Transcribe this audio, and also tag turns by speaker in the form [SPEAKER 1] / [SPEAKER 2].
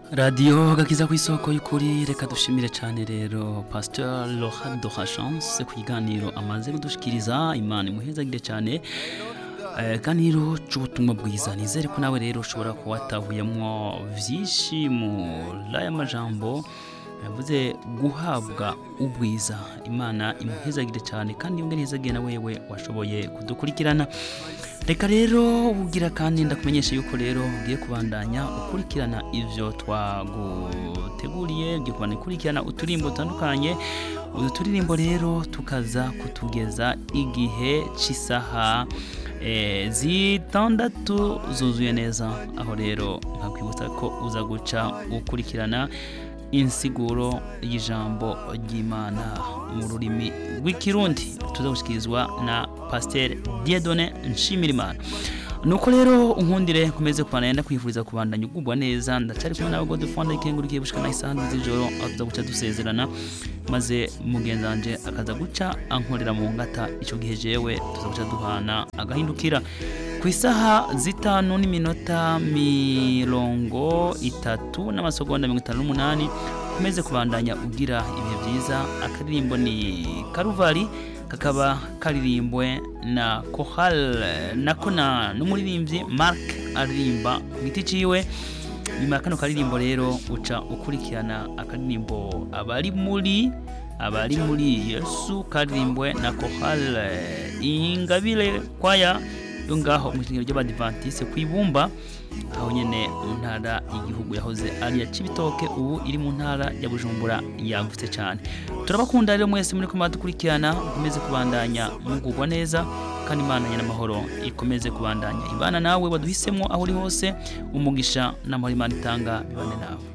[SPEAKER 1] radiyo gakiza ku isoko y'ukuri reka dushimire cyane rero pasteur Laurent de Chance ku kiganiro amaze kudushikiriza imana imuhezagire cyane ganiro cy'ubutumwa bwiza nizere ko nawe rero ushobora kuba watahuyemo byinshi muri aya majambo yavuze guhabwa ubwiza imana imuhezagire cyane kandi yongere ihezagire na wewe washoboye kudukurikirana reka rero ugira kandi ndakumenyesha yuko rero ugiye kubandanya ukurikirana ibyo twaguteguriye ugiye kubandanya ukurikirana uturimbo dutandukanye utu turirimbo rero tukaza kutugeza igihe cy'isaha zitandatu zuzuye neza aho rero nkakwibutsa ko uza guca ukurikirana insiguro y'ijambo ry'imana mu rurimi rw'ikirundi tuzagushyikirizwa na pasiteri Dieudonne nshimirimana nuko rero unkundire nkomeze kubana yenda kwifuriza kubandanya ugubwa neza ndacari kumwe nawe Godefroid ikengurikiye gushika na isaha z'ijoro aho tuza guca dusezerana maze mugenzi wanje akaza guca ankorera mu ngata ico gihe jewe tuza guca duhana agahindukira ku isaha zitanu n'iminota mirongo itatu n'amasegonda mirongo itanu n'umunani ukomeze kubandanya ugira ibihe byiza akaririmbo ni karuvari kakaba karirimbwe na kohal nako na n'umuririmbyi mark aririmba ku giti ciwe nyuma ya kano karirimbo rero uca ukurikirana akaririmbo abari muri abari muri yesu karirimbwe na kohal ingabire kwaya yo ngaho mu ishingiro ry'abadivantise ku ibumba aho nyene mu ntara y'igihugu yahoze ari ya Cibitoke ubu iri mu ntara ya Bujumbura yagutse cyane turabakunda rero mwese muri ko dukurikirana mukomeze kubandanya mugugwa neza kandi imana n'amahoro ikomeze kubandanya ibana nawe waduhisemo aho uri hose umugisha n'amahoro imana itanga bibane nawe